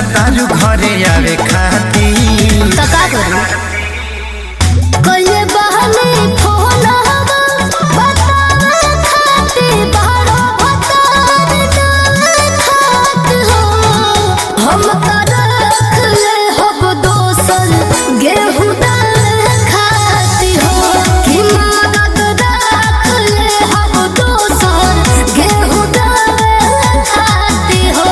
तारू घरे आवे खाती तो का करूं कइले बहने फोन हवा बतावे खाती बारो भतार ना खात हो हम का रख ले हब दोसर गेहूं दाल खाती हो कि मदद रख ले हब दोसर गेहूं दाल खाती हो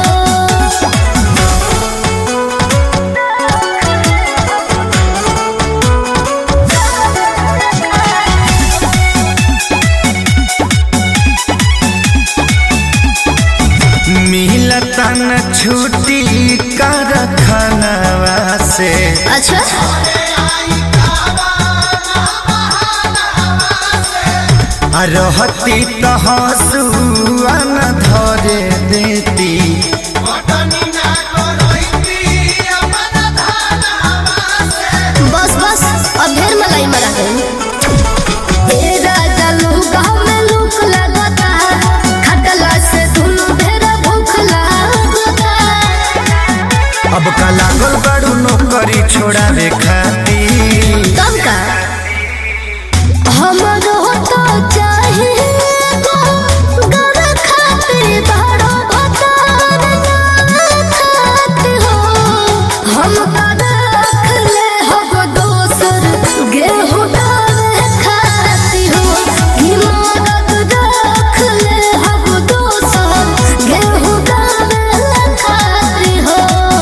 मिलता न छुट्टी कर खानवा से अच्छा आ रहती तो हंसुआ न धरे देती बस बस अब ढेर मलाई मरा गई ए राजा लोग में लूक लगता खटला से दुनु ढेर भूख लगता अब का लागल बड़ू नौकरी छोड़ावे खाती कब का हमरो तो चाहिए गो घर खाते बड़ो भतार ना खाते हो हम का रख ले हब दोसर गेहूं डाल खाती हो कि मदद रख ले हब दोसर गेहूं डाल खाती हो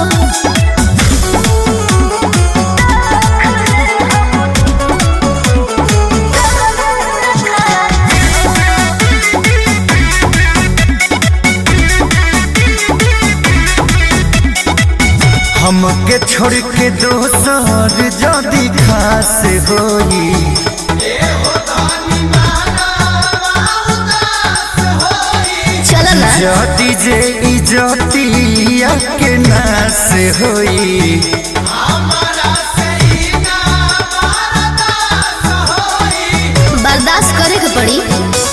हमके छोड़ के दोसर जदी खास होई चलो ना जदी जे इजतिया के नास होई बर्दाश्त करे के पड़ी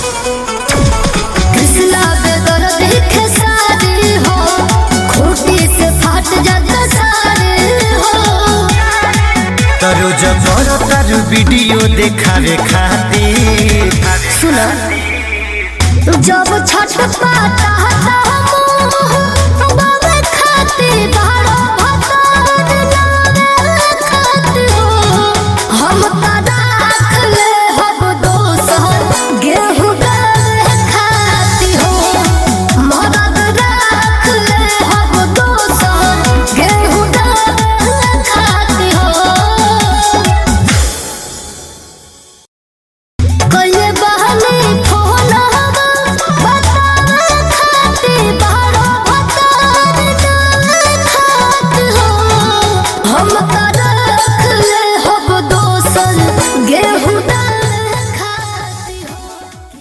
कृष्णा बेदर देखे सारे हो खूटी से फाट जाता सारे हो तरो जबर तारू वीडियो देखावे खातिर सुनो जब छठ पाता हता हम बाबे खाते बारो भतार नावे खाते हो हम का राख ले हब दोसर गेहूं डाल खाती हो मदद राख ले हब दोसर गेहूं डाल खाती हो कइले बहने फोन हवा बतावे खाती बारो भतार ना खात हो हम का